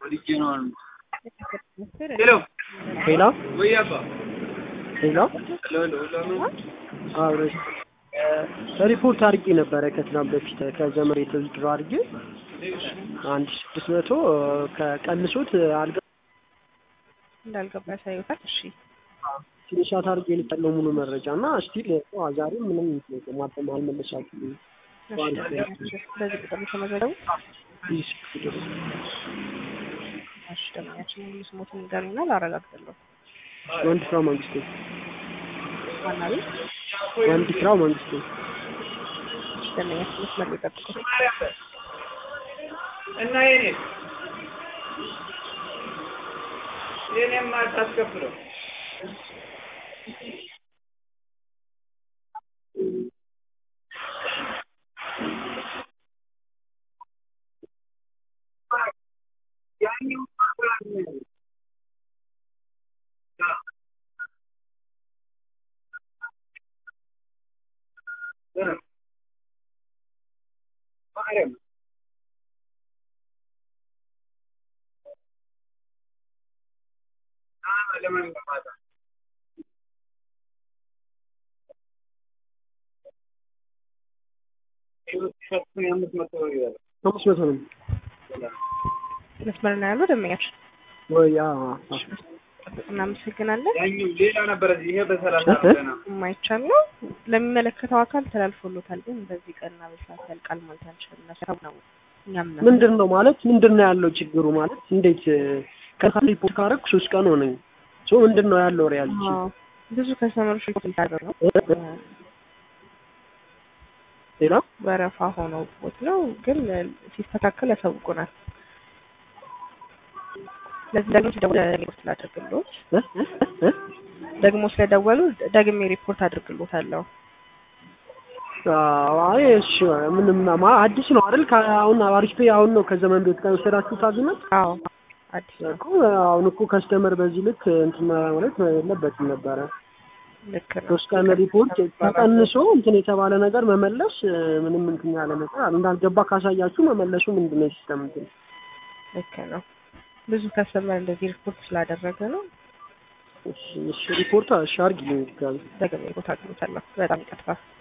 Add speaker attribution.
Speaker 1: ሄሎ
Speaker 2: ሄሎ
Speaker 1: ወይ አባ
Speaker 2: ሄሎ
Speaker 1: ሄሎ ሄሎ
Speaker 2: አብረሽ ሪፖርት አድርጌ ነበረ ከትናንት በፊት ከዘመር የተዝድሮ አድርጌ አንድ ስድስት መቶ ከቀንሶት አልገ
Speaker 3: እንዳልገባ ያሳዩታል። እሺ
Speaker 2: ትንሻት አድርጌ ልጠለው ሙሉ መረጃ እና ስቲል ዛሬ ምንም ማጠም አልመለሳችሁ
Speaker 3: እሺ፣ በዚህ ቁጥር የተመዘገቡ እሺ፣ ደንበኛችን ሙሉ ስሞትን ንገሩኝና ላረጋግጥልዎ።
Speaker 2: ወንድ ስራው መንግስቱ
Speaker 3: ዋና ቤት
Speaker 2: ወንድ ስራው መንግስቱ
Speaker 3: እሺ፣ ደንበኛችን መስመር ላይ ጠብቁ።
Speaker 1: እና የኔ የኔማ አታስከፍለው
Speaker 2: አምስት መቶ ነው
Speaker 3: መስመር ነው ያለው ደንበኛችን።
Speaker 2: ወይ አዎ አዎ።
Speaker 3: እናመሰግናለን።
Speaker 1: ያኛው ሌላ ነበረ እዚህ ይሄ በሰላሳ ነው ገና
Speaker 3: የማይቻል ነው ለሚመለከተው አካል ተላልፎሎታል፣ ግን በዚህ ቀንና በሰዓት ያልቃል ማለት አንችልም። ነሰብ ነው እኛም ነው
Speaker 2: ምንድን ነው ማለት ምንድን ነው ያለው ችግሩ ማለት እንዴት ከሳ ሪፖርት ካረኩ ሶስት ቀን ሆነኝ ሶ ምንድን ነው ያለው ሪያሊቲ
Speaker 3: አዎ፣ ብዙ ከስተመሮች ሪፖርት እያደረጉ ነው።
Speaker 2: ሌላ
Speaker 3: ወረፋ ሆነው ቦት ነው፣ ግን ሲስተካከል ያሳውቁናል። ለዚህ ደግሞ ሲደውል ሪፖርት ላድርግሎት
Speaker 2: እ? እ? እ?
Speaker 3: ደግሞ ስለደወሉ ደግሜ ሪፖርት አድርግሎታለሁ።
Speaker 2: አዎ፣ አይ እሺ ምንም ማ- አዲስ ነው አይደል ከአሁን አሪፍ ፔ አሁን ነው ከዘመን ቤት ከወሰዳችሁት አግሪመንት
Speaker 3: አዎ አዲስ ነው።
Speaker 2: እኮ አሁን እኮ ከስተመር በዚህ ልክ እንትን ማለት የለበትም ነበረ
Speaker 3: ልክ ነው።
Speaker 2: ሶስት ቀን ሪፖርት ተቀንሶ እንትን የተባለ ነገር መመለስ እ፣ ምንም እንትን ያለ ነገር አለ እንዳልገባ ካሳያችሁ መመለሱ ምንድን ነው ሲስተም እንትን
Speaker 3: ልክ ነው። ብዙ ከስተመር እንደዚህ ሪፖርት ስላደረገ ነው።
Speaker 2: እሺ እሺ ሪፖርት እሺ አድርጊልኝ ድጋሜ
Speaker 3: ደግሜ ሪፖርት አድርግሎታለሁ። በጣም ይቀጥፋል።